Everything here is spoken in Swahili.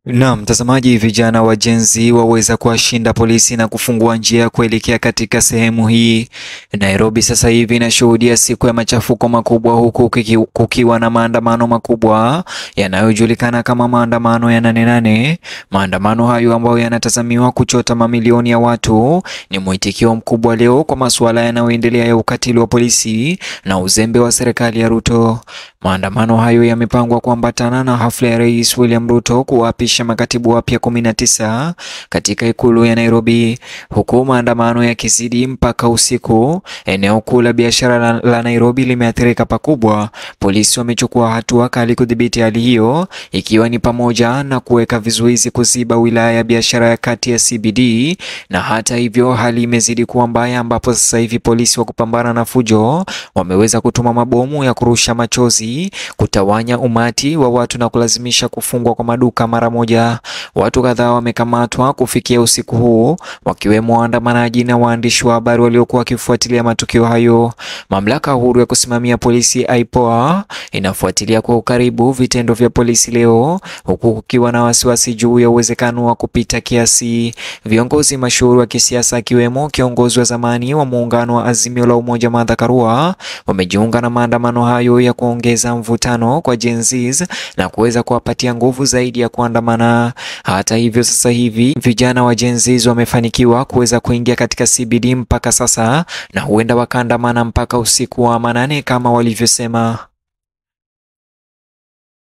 Na mtazamaji, vijana wa Gen Z waweza kuwashinda polisi na kufungua njia kuelekea katika sehemu hii. Nairobi sasa hivi inashuhudia siku ya machafuko makubwa, huku kuki, kukiwa na maandamano makubwa yanayojulikana kama maandamano ya nane nane. Maandamano hayo ambayo yanatazamiwa kuchota mamilioni ya watu ni mwitikio mkubwa leo kwa masuala yanayoendelea ya ukatili wa polisi na uzembe wa serikali ya Ruto. Maandamano hayo yamepangwa kuambatana na hafla ya Rais William Ruto kuwaapisha makatibu wapya 19 katika ikulu ya Nairobi, huku maandamano yakizidi mpaka usiku. Eneo kuu la biashara la, la Nairobi limeathirika pakubwa. Polisi wamechukua hatua kali kudhibiti hali hiyo, ikiwa ni pamoja na kuweka vizuizi kuziba wilaya ya biashara ya kati ya CBD. Na hata hivyo, hali imezidi kuwa mbaya, ambapo sasa hivi polisi wa kupambana na fujo wameweza kutuma mabomu ya kurusha machozi kutawanya umati wa watu na kulazimisha kufungwa kwa maduka mara moja. Watu kadhaa wamekamatwa kufikia usiku huu, wakiwemo waandamanaji na waandishi wa habari waliokuwa wakifuatilia matukio hayo. Mamlaka huru ya kusimamia polisi IPOA inafuatilia kwa ukaribu vitendo vya polisi leo, huku kukiwa na wasiwasi juu ya uwezekano wa kupita kiasi. Viongozi mashuhuri wa kisiasa akiwemo kiongozi wa zamani wa muungano wa Azimio la Umoja Martha Karua wamejiunga na maandamano hayo ya kuongeza mvutano kwa Gen Z na kuweza kuwapatia nguvu zaidi ya kuandamana. Hata hivyo, sasa hivi vijana wa Gen Z wamefanikiwa kuweza kuingia katika CBD mpaka sasa na huenda wakaandamana mpaka usiku wa manane kama walivyosema.